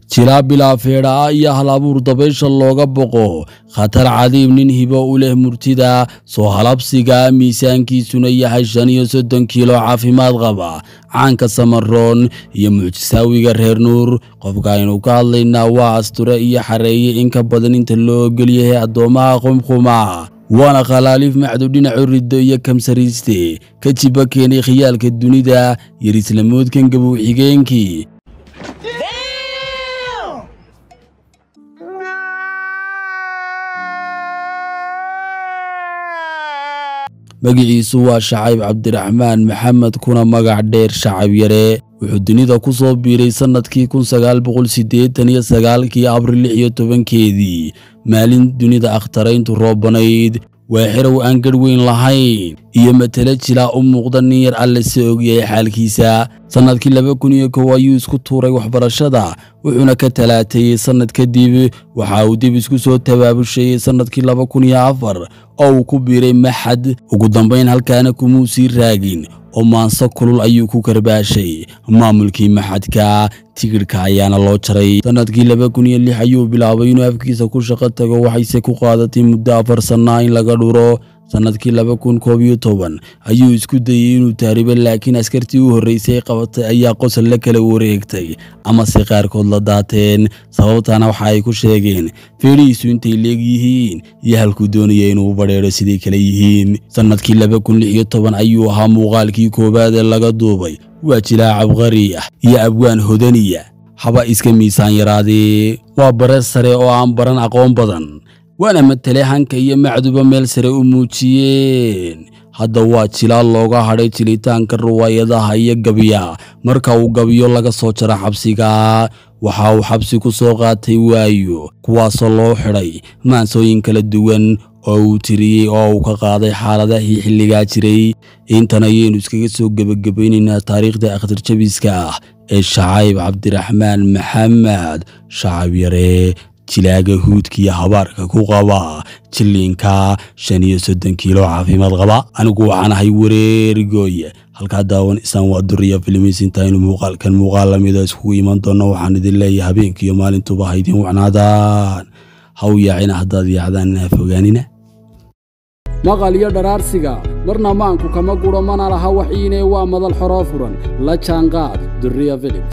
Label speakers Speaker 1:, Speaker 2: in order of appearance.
Speaker 1: jilaa bilaa feedha ah iyo hal abuur dabaysha looga boqo khatar cadiib nin hibo u leh murtida soo halabsiga miisaankiisuna yahay shan iyo soddon kiilo caafimaad qaba caanka samaroon iyo mucjisaawiga reer nuur qofka aynu ka hadlaynaa waa asture iyo xareeye in ka badan inta loo ogolyahay addoommaha qumquma waana khalaaliif macdu dhinacu riddo iyo kamsariiste ka jiba keenay khiyaalka dunida yar islamoodkan gabow xigeenkii magiciisu waa shacayb cabdiraxmaan maxamed kuna magac dheer shacab yare wuxuu dunida ku soo biiray sannadkii kun sagaal boqol siddeetan iyo sagaalkii abril lix iyo tobankeedii maalin dunida akhtarayntu roobanayd waa xerow aan garh weyn lahayn iyo matelo jilaa u muuqda nin yar alle se ogyahay xaalkiisa sannadkii laba kun iyo kow ayuu isku tuuray waxbarashada wuxuuna ka talaateeyey sannad kadib waxa uu dib isku soo tabaabusheeyey sannadkii laba kun iyo afar oo uu ku biiray maxad ugu dambayn halkaana kumuu sii raagin oo maanso kulul ayuu ku karbaashay maamulkii maxadka tigidhka ayaana loo jaray sannadkii laba kun iyo lix ayuu bilaabay inuu afkiisa ku shaqo tago waxayse ku qaadatay muddo afar sannaa in laga dhuro sannadkii laba kun koob iyo toban ayuu isku dayey inuu taaribo laakiin askartii u horraysay qabatay ayaa qosol la kala wareegtay amase qaarkood la daateen sababtaana waxa ay ku sheegeen feedhihiisu intay leeg yihiin iyo halkuu doonaya inuu badheedho siday kale yihiin sannadkii laba kun lix iyo toban ayuu ahaa muuqaalkii koowaad ee laga duubay waa jilaa cabqari ah iyo abwaan hodaniya haba iska miisaan yaraadee waa bare sare oo aan baran aqoon badan waana matale hanka iyo macduba meel sare u muujiyeen hadda waa jilaal looga hadhay jilitaanka riwaayadaha iyo gabiya marka uu gabiyo laga soo jaro xabsiga waxa uu xabsi ku soo qaatay waayo kuwaasoo loo xidhay maansooyin kala duwan oo uu tiriyey oo uu ka qaaday xaaladahii xilligaa jiray intan ayaynu iskaga soo gebagabaynaynaa taariikhda akhtarjabiska ah ee shacayb cabdiraxmaan maxamed shacab yare jilaaga huudkiiyo habaarka ku qaba jilliinka shan iyo soddon kiilo caafimaad qaba anigu waxaan ahay wareerigooye halkaa daawan isaan waa duriya filimis intaaynu muuqaalkan muuqaal lamida iskugu iman doonno waxaan idin leeyahay habeenkiiyo maalintuba ha idiin wacnaadaan ha u yaacina haddaad yaacdaan inaa fogaanina
Speaker 2: maqal iyo dharaarsiga marna maanku kama guro mana laha waxiine waa madal xoroo furan la jaanqaad duriya filim